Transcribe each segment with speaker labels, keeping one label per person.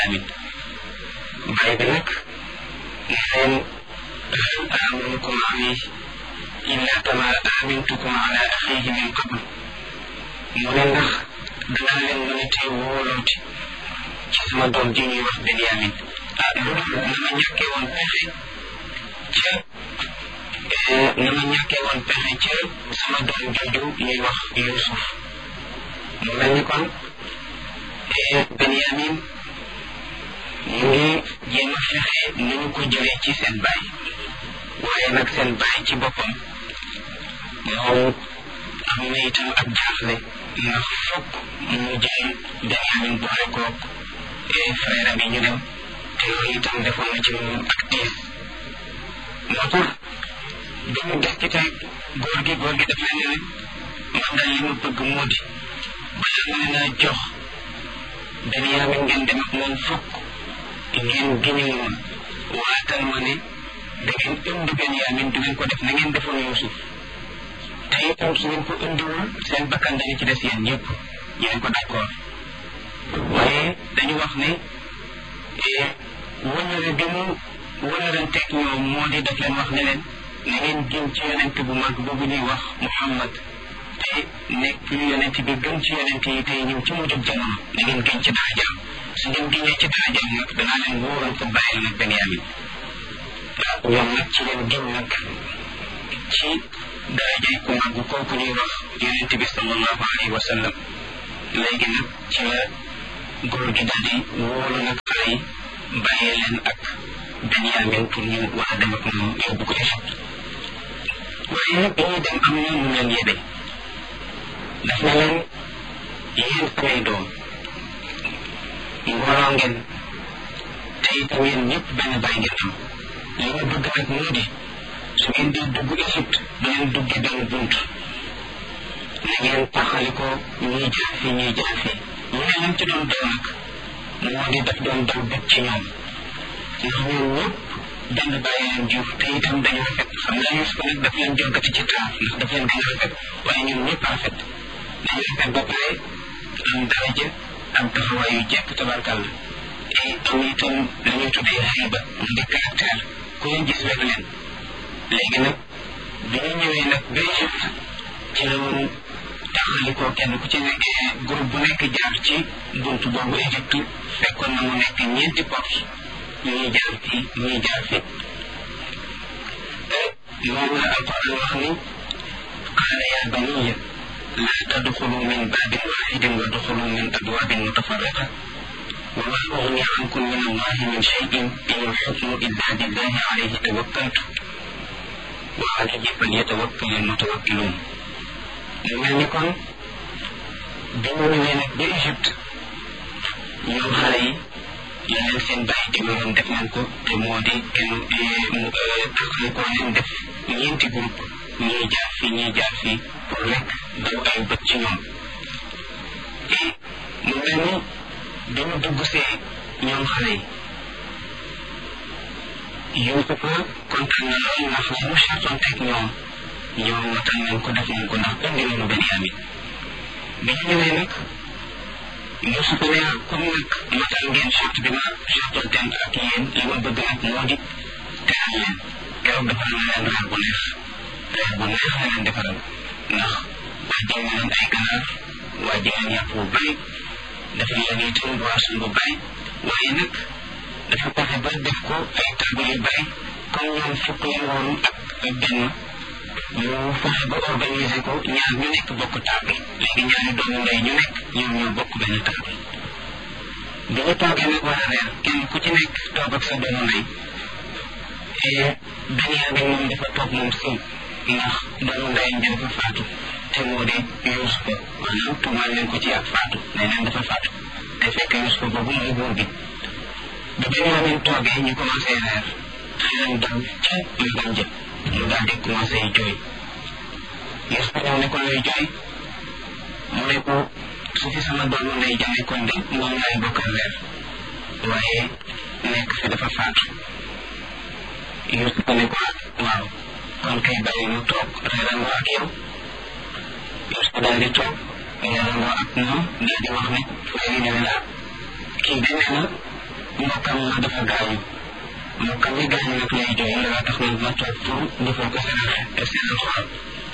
Speaker 1: amin baay bi nag ne leen hal aminukum alayhi illa kama amintukum ala axihi min qabl mu ne ndax danaa leen mën a tey wóolooti ci sama doom ji ñuy wax Benyamin ah lu dul na ma ñàkkee woon pexe ca na ma ñàkkee woon pexe ca sama doom jooju ñuy wax Yuusuf mu mel ni kon Benyamin mu ngi jéem a fexe nu ñu ko jëlee ci seen baay waaye nag seen baay ci boppam moom am na itam ak jaaxle ndax fokk mu jël Benyamin boole koog frère bi ñu dem te loolu itam defoon na ci moom ak tiis moo tax dañu des ci tey góor gi góor gi daf leen ne man daal li ma bëgg moo di balaa ma leen a jox Benyamin ngeen dem ak moom fokk ngeen giñal woon waatal ma ne da ngeen indi Benyamin du ngeen ko def na ngeen defoon Yuusuf te itam su ngeen ko indiwul seen bakkan dañu ci des yéen ñëpp yéen ko d'accord waaye dañu wax ne wëllëre bi mu wëllëranteeg ñoom moo di def leen wax ne leen na ngeen gën ci yonent bu mag boobu ñuy wax Muhammad te nekk yonent bi gën ci yonent yi tey ñëw ci mujjub jamono na ngeen gën ci darajaam su ngeen gënee ci darajaam nag danaa leen wóoral ko bàyyil nag Benyamin ñoom nag ci leen gën nag ci darajay ku mag kooku ñuy wax yonent bi sallallahu alayhi wa sallam léegi nag ci la góor gi daal di wóolu nag xale yi bàyyee leen ak Benyamin pour ñu war a dem ak moom yóbbu ko Égypte waaye nag bi ñuy dem am na mu leen yebe daf na leen yéen samay doom mbooloo ngeen te itam yéen ñëpp benn bàyyi ngeen am li ma bëgg nag moo di su ngeen di dugg Égypte du ngeen dugge benn bunt na ngeen taxali ko ñuy jaar fii ñuy jaar fii mu ne lam ci doon daw nag moo di daf doon daw bët ci ñoom ndax ñoom ñëpp benn bàyyi leen jur te itam dañu rafet xam naa Yuusuf nag daf leen jogati ci taar ndax daf leen gën a rafet waaye ñoom ñëpp rafet dañu rafet ba pare am daraja am taxawaay yu jekk tabarkàlla te am itam lu ñuy tuddee xayba mu di caractère ku leen gis rek leen léegi nag bi ñu ñëwee nag ba Égypte ci la woon taxali ko kenn ku ci nekk groupe bu nekk jaar ci buntu boobu Égypte fekkoon na mu nekk ñeenti porte ñuy jaar fii ñuy jaar fii moom la alquran wax ni qaala yaa baniya laa tadxulu min baabin waaxidin wa duxulu min abwaabin mutafarriqa wa maa ugni ankum min allahi min cheyin in alxukmu illa lillahi alayhi tawakkaltu wa alayhi falyatawakkal almutawakkiluun mu mel ni kon bi mu ñëwee nag ba Égypte ñoom xale yi la leen seen bàyyi digaloon def nañ ko te moo di kenn taxale koo leen def ñeenti groupe ñii jaar fii ñii jaar fii pour rek daw ay bët ci ñoom et mu mel ni bi mu dugg see ñoom xale yi Yuusufa kontaan na lool ndax li mu chartoon teg ñoom ñoom matal nañ ko def nañ ko ndax indi nañu Benyamin bi ñu ñëwee nag Yuusufa ne comme nag matal ngeen charte bi ma chartoon teen ak yéen li ma bëgg nag moo di teral leen keroog defaral na leen reer bu neex reer bu neex la leen defaral ndax waajal na leen ay ganaar waajal leen yàpp bu bari dafa leen itam boisson bu bari waaye nag dafa fexe ba def ko ay table yu bari comme ñoom fukk leen woon ak benn ñu fexe ba organiser ko ñaar ñu nekk bokk table léegi ñaari doomu ndey ñu nekk ñoom ñoo bokk benn table bi ñu toogee nag war a reer kenn ku ci nekk toog ak sa doomu ndey Benyamin moom dafa toog moom sëy ndax doomu ndeyam bi dafa faatu te moo di Yuusufa maanaam tuumaal leen ko ci ak faatu ne leen dafa faatu te fekk Yuusufa boobu mooy buur bi ba Benyamin toogee ñu commencé reer xelam dal ca magam jë mu daal di commencé jooy Yuusufa ñëw ne ko lay jooy mu ne ko su fi sama doomu ndey ja nekkoon de moom laay bokkal reer waaye nekk fi dafa faatu Yuusufa ne ko waaw kon kay bàyyi mu toog reerandoo ak yow Yuusufa daal di toog reerandoo ak moom daal di wax ne frère yi ne la kii de nee na mbokkam ma dafa gaañu mbokkam mi gaañu nag lay jooy laa tax nag ma toog pour defal ko seen seen xol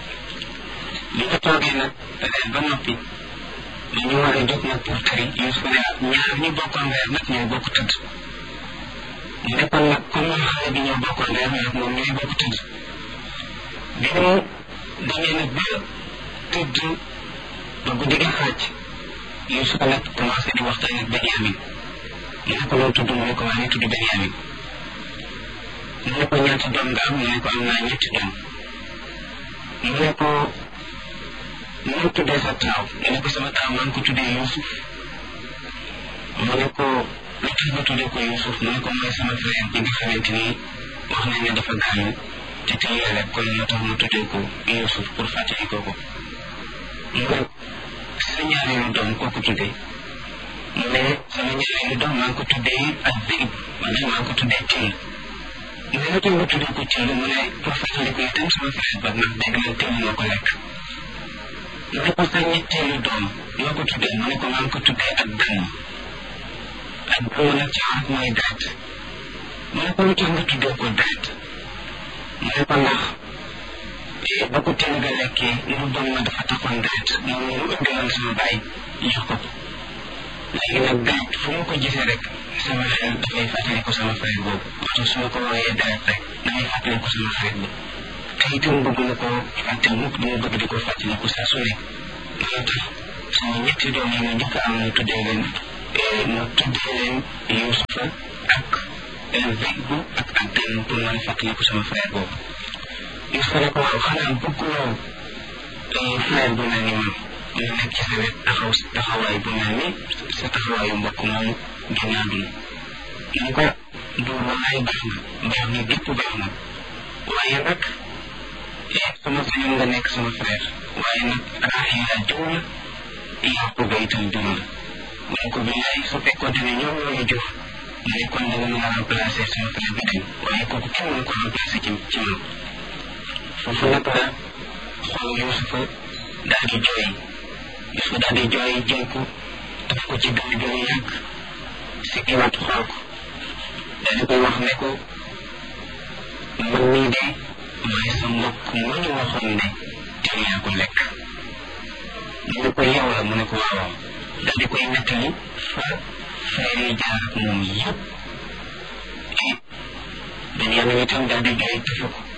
Speaker 1: li nga toogee nag reer ba noppi dañu war a jóg nag pour tëri Yuusuf ne ñaar ñi bokkoon reer nag ñoo bokk tëdd mu ne kon nag comme moom xale bi ñoo bokkoon reer nag moom ñooy bokk tëdd bi mu demee nag ba tëdd ba guddi gi xaaj Yuusuf nag commencé di waxtaan ak Benyamin mu ne ko loo tudd mu ne ko maa ngi tudd Benyamin mu ne ko ñaata doom nga am mu ne ko am naa ñetti doom mu ne ko mu tuddee sa taaw mu ne ko sama taaw maa ngi ko tuddee Yuusuf mu ne ko lu tax nga tuddee ko Yuusuf mu ne ko mooy sama frère bi nga xamante ni wax nañ ne dafa gaañu te tey yàlla kon moo tax ma tuddee ko Yuusuf pour fàttali ko ko mu ne sa ñaareelu doom koo ko tuddee mu ne sama ñaareelu doom maa ngi ko tuddee ak Zeyb maanaam maa ngi ko tuddee Till mu ne lu tax nga tuddee ko Till mu ne pour fàttali ko itam sama frère ba ndax dégg nañ Till moo ko lekk mu ne ko sa ñetteelu doom yoo ko tuddee mu ne ko maa ngi ko tuddee ak damm ak damm nag ci arab mooy daat mu ne ko lu tax nga tuddee ko daat mu ne ko ndax ba ko teel ga lekkee lu bon ma dafa taxoon daat moom mu indiloon sama baay jox ko ko léegi nag daat fu mu ko gisee rek sama xel dafay fàttali ko sama frère boobu moo tax su ma ko wooyee daat rek damay fàttali ko sama frère boobu te itam bëgg na ko fàtte mukk dama bëgg di ko fàttali ko saa su nekk loolu tax sama ñetti doom yi ma njëkk am mu tuddee leen mu tuddee leen Yuusufa ak Zeyb ak Addan pour mën a fàttali ko sama frère boobu Yuusufa ne ko waaw xanaa bëgguloo frère bu mel ni man mu nekk ci sa wet taxaw taxawaay bu mel ni sa taxawaayu mbokk moomu génn àdduna mu ko duur walaay baax na baax na gépp baax na waaye nag sama sañoon nga nekk sama frère waaye nag Raxiila jur la Yaquba itam jur la mu ne ko billaay su fekkoonte ne ñoom ñoo ñu jur mu ne kon danga mën a remplacer sama frère bi dem waaye kooku kenn mënu ko remplacer ci ci man foofu nag la xool Yuusufa daal di jooy Yuusufa daal di jooy jël ko daf ko ci dënn bi mu yàgg si kiwaat xool ko daal di koy wax ne ko man mii de mooy sa mbokk mu ñu waxoon ne te yaa ko lekk mu ne ko yow la mu ne ko waaw daal di koy nettali fa frère yi jaar ak moom yëpp Benyamin itam daal di jooy tëfu ko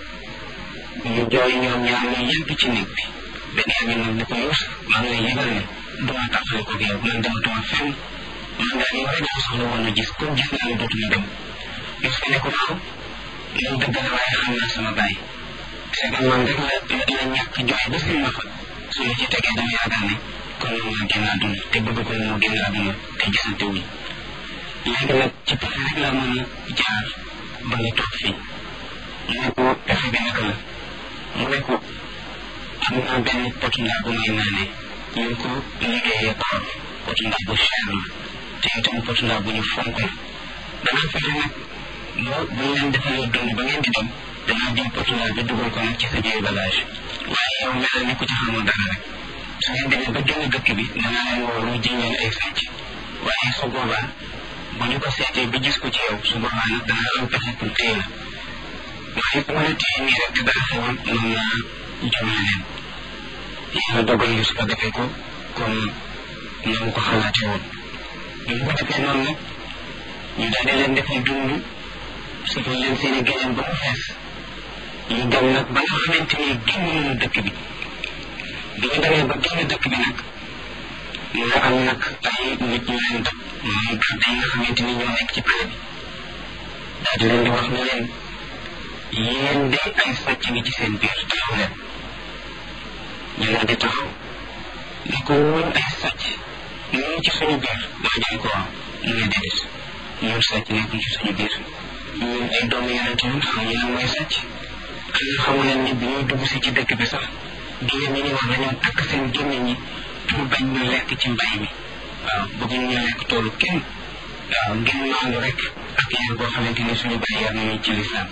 Speaker 1: ñu jooy ñoom ñaar ñu yëpp ci néeg bi Benyamin nag ne ko Yuusuf maa ngi lay yëgal ne duma tàqale ko yow man dematuma fenn man daal yow rek laa soxla woon a gis comme gis naa ne dootuma dem Yuusuf ne ko waaw loolu dëgg la waaye xam naa sama baay c'est que man rek la la ñàkk jooy ba si ma fa su ma ci tegee dama yaakaar ne kon moom moo génn àdduna te bëgg ko moo génn àdduna te gisante wuñ léegi nag ci pexe rek laa mën a jaar ba nga toog fii mu ne ko pexe bi naka la mu ne ko am naa benn potu ndaa bu may naanee ñu ngi ko liggéeyee or potu ndaa bu cher la te itam potu ndaa bu ñu fonk la danaa fexe nag boo bu ñu leen defalee dund ba ngeen di dem danaa jël portugais bi dugal ko nag ci sa biir bagage waaye yow mel ni ku ci xamul dara rek su ngeen demee ba génn dëkk bi danaa leen woo lu jiñ leen ay sàcc waaye su boobaa bu ñu ko seetee ba gis ko ci yow su boobaa nag danaa am pexe pour téye la waaye su ma la téye nii rek te dara xewoon mën naa jëmale leen yàlla dogal yu su ko defee ko comme na mu ko xalaatee woon bi mu ko defee noonu nag ñu daal di leen defal dund sufal leen seen i géneen ba mu fees ñu dem nag ba nga xamante ni génn nañu dëkk bi bi ñu demee ba génn dëkk bi nag nga am nag ay nit ñu leen dab mooy garde yi nga xamante ni ñoo nekk ci pale bi daal di leen di wax ne leen yéen de ay sàcc ngi ci seen biir taxaw leen ñu daal di taxaw ne ko ñun ay sàcc ñu ci suñu biir daa jëm ko waaw mu ne déedéet ñun sàcc nekkuñ ci suñu biir ñun ay doomu yonente ñun xam ñu lan mooy sàcc am na xamu leen ni bi ñuy dugg si ci dëkk bi sax génn ñi ni wax dañoo takk seen génn ñi pour bañ ñu lekk ci mbay mi waaw bëgguñ ñu lekk toolu kenn waaw ngir maandu rek ak yar boo xamante ni suñu bàyyi yar nañu ci lislaam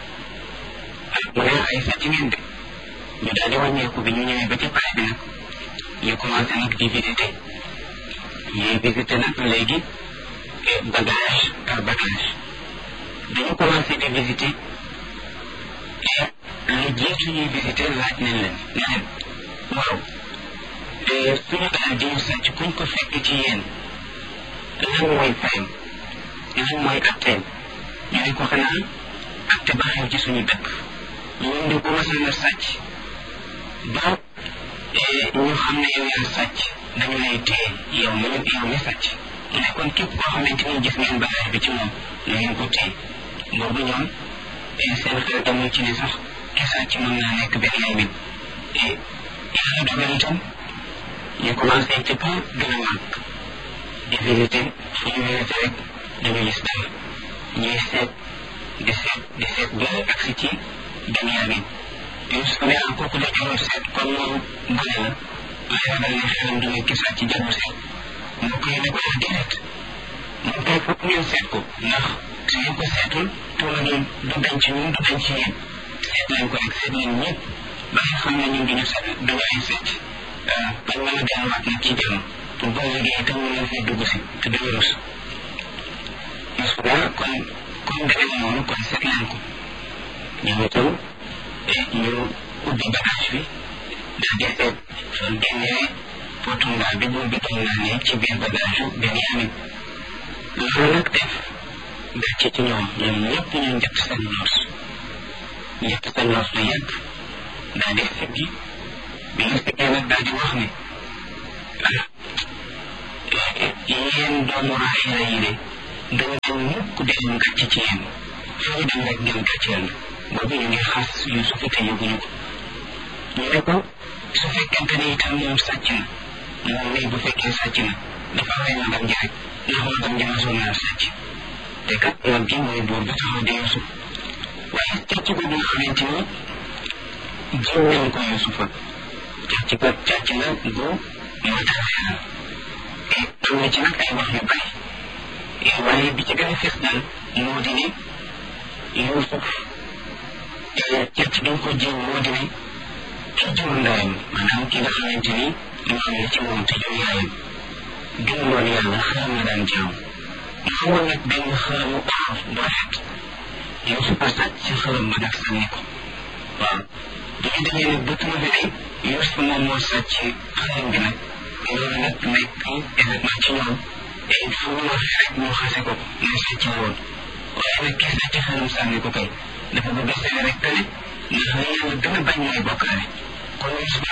Speaker 1: mu ne ay sàcc ngeen de ñu daal di wàññeeku bi ñu ñëwee ba ci pare bi nag ñu commencé nag di visité ñuy visité nag léegi bagage leur bagage dañu commencé di visiter et lu jiitu ñuy visiter laaj nañ leen ne leen waaw suñu alal di ñu sàcc kuñ ko fekk ci yéen lan mooy fayam lan mooy atteem ñu ne ko xanaa atte ba xew ci suñu dëkk ñun di ko masal na sàcc ba ñu xam ne yow yaa sàcc dañu lay téye yow mi yow mi sàcc mu ne kon képp koo xamante ni gis ngeen bagage bi ci moom na ngeen ko téye boobu ñoom seen xel demul ci ne sax ki sàcc mën naa nekk benn yaay mit yàlla dogal itam ñu commencé ci pas gën a màgg di visiter fu ñu visiter rek dañu gis dara ñuy seet di seet di seet ba agsi ci Benyamin Yuusuf ne ah kooku la jarul seet kon moom gone la waaye ragal ne xelam du nga gisaat ci jarul seet mu koy ne ko déedéet moom kay foog ngeen seet ko ndax su ngeen ko seetul tuuma gi du dañ ci ñun du dañ ci yéen seet leen ko rek seet leen ñëpp ba nga xam ne ñun duñu seet duñu ay seet bañ mën a delluwaat nag ci jàmm pour boo liggéey itam ñu leen fay dugg si te duñu rus Yuusuf daal kon comme demee noonu kon seet leen ko ñoom itam ñu ubbi bagage bi daal di seet fan génnee potu ndaa bi bu bitoon naa ne ci biir bagage yu Benyamin loolu nag def gàcce ci ñoom ñoom ñëpp ñu njëkk seen noos njëkk seen noos lu yàgg daal di siggi bi ñu siggee nag daal di wax ne ah yéen doomu Raayila yi de dama dem mukk di am gàcce ci yéen fu ñu dem rek ngeen gàcceel na boobu ñu ngi xas Yuusuf te yëguñu ko ñu ne ko su fekkente ni itam moom sàcc na moom nii bu fekkee sàcc na dafa rey magam ji rek ndax magam ji masoon naa sàcc te kat mag gi mooy buur bi taxaw di Yuusuf waaye càcc boobu nga xamante ni jiw nañ ko Yuusufa càcc ko càcc na gu moo tax xelal am na ci nag ay wax yu bari waaye bi ci gën a fes daal moo di ne Yuusuf càcc gi ko jiw moo di ne ki jur ndeyam maanaam ki nga xamante ni maam la ci moom te jur yaayam gëmuloon yàlla xaram la daan jaaw mu xamoon nag benn xaramu or bu rafet Yuusuf a sàcc ci xaram ba nag sànni ko waaw bu ñu demee nag ba trouvé ne Yuusuf moom moo sàcc xaram bi nag loolu nag nekk événement ci ñoom et fu mu waxee rek ñu xase ko ne sàcc la woon waaye nag ki sàcc xaram sànni ko kay dafa bëgg a seede rek que ne ndax li yàlla gën a bañ mooy bokkaale kon